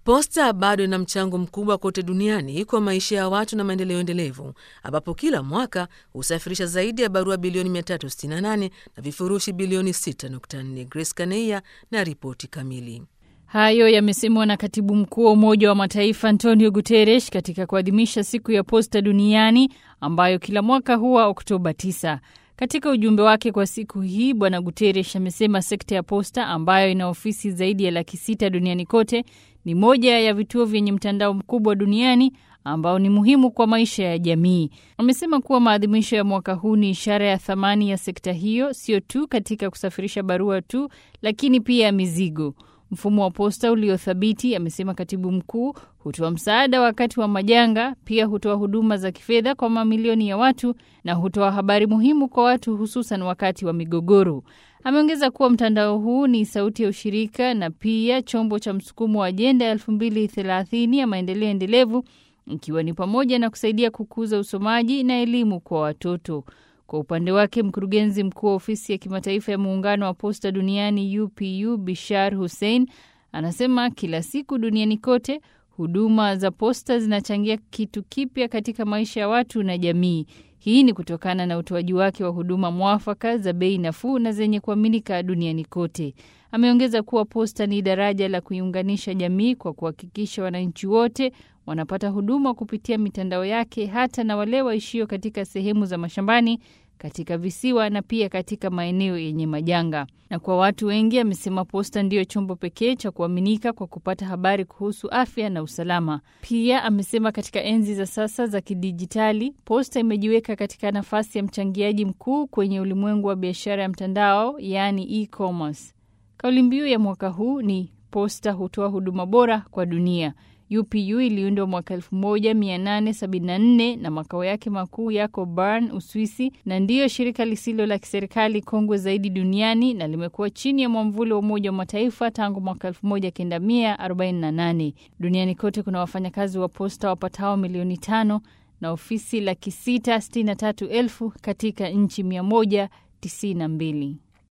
Posta bado ina mchango mkubwa kote duniani kwa maisha ya watu na maendeleo endelevu, ambapo kila mwaka husafirisha zaidi ya barua bilioni 368 na vifurushi bilioni 6.4. Grace Kaneia na ripoti kamili. Hayo yamesemwa na katibu mkuu wa Umoja wa Mataifa Antonio Guterres katika kuadhimisha siku ya posta duniani ambayo kila mwaka huwa Oktoba 9. Katika ujumbe wake kwa siku hii, Bwana Guterres amesema sekta ya posta ambayo ina ofisi zaidi ya laki sita duniani kote ni moja ya vituo vyenye mtandao mkubwa duniani ambao ni muhimu kwa maisha ya jamii. Amesema kuwa maadhimisho ya mwaka huu ni ishara ya thamani ya sekta hiyo, sio tu katika kusafirisha barua tu, lakini pia mizigo. Mfumo wa posta uliothabiti, amesema katibu mkuu, hutoa msaada wakati wa majanga, pia hutoa huduma za kifedha kwa mamilioni ya watu na hutoa habari muhimu kwa watu, hususan wakati wa migogoro. Ameongeza kuwa mtandao huu ni sauti ya ushirika na pia chombo cha msukumo wa ajenda ya elfu mbili thelathini ya maendeleo endelevu, ikiwa ni pamoja na kusaidia kukuza usomaji na elimu kwa watoto. Kwa upande wake mkurugenzi mkuu wa ofisi ya kimataifa ya muungano wa posta duniani UPU Bishar Hussein anasema kila siku duniani kote huduma za posta zinachangia kitu kipya katika maisha ya watu na jamii. Hii ni kutokana na utoaji wake wa huduma mwafaka za bei nafuu na zenye kuaminika duniani kote. Ameongeza kuwa posta ni daraja la kuiunganisha jamii kwa kuhakikisha wananchi wote wanapata huduma kupitia mitandao yake, hata na wale waishio katika sehemu za mashambani, katika visiwa na pia katika maeneo yenye majanga. Na kwa watu wengi, amesema posta ndiyo chombo pekee cha kuaminika kwa kupata habari kuhusu afya na usalama. Pia amesema katika enzi za sasa za kidijitali, posta imejiweka katika nafasi ya mchangiaji mkuu kwenye ulimwengu wa biashara ya mtandao, yaani e-commerce. Kauli mbiu ya mwaka huu ni posta hutoa huduma bora kwa dunia. UPU iliundwa mwaka 1874 na makao yake makuu yako Bern, Uswisi, na ndiyo shirika lisilo la kiserikali kongwe zaidi duniani na limekuwa chini ya mwamvuli wa Umoja wa Mataifa tangu mwaka 1948. Duniani kote kuna wafanyakazi wa posta wapatao milioni tano na ofisi laki sita sitini na tatu elfu katika nchi 192.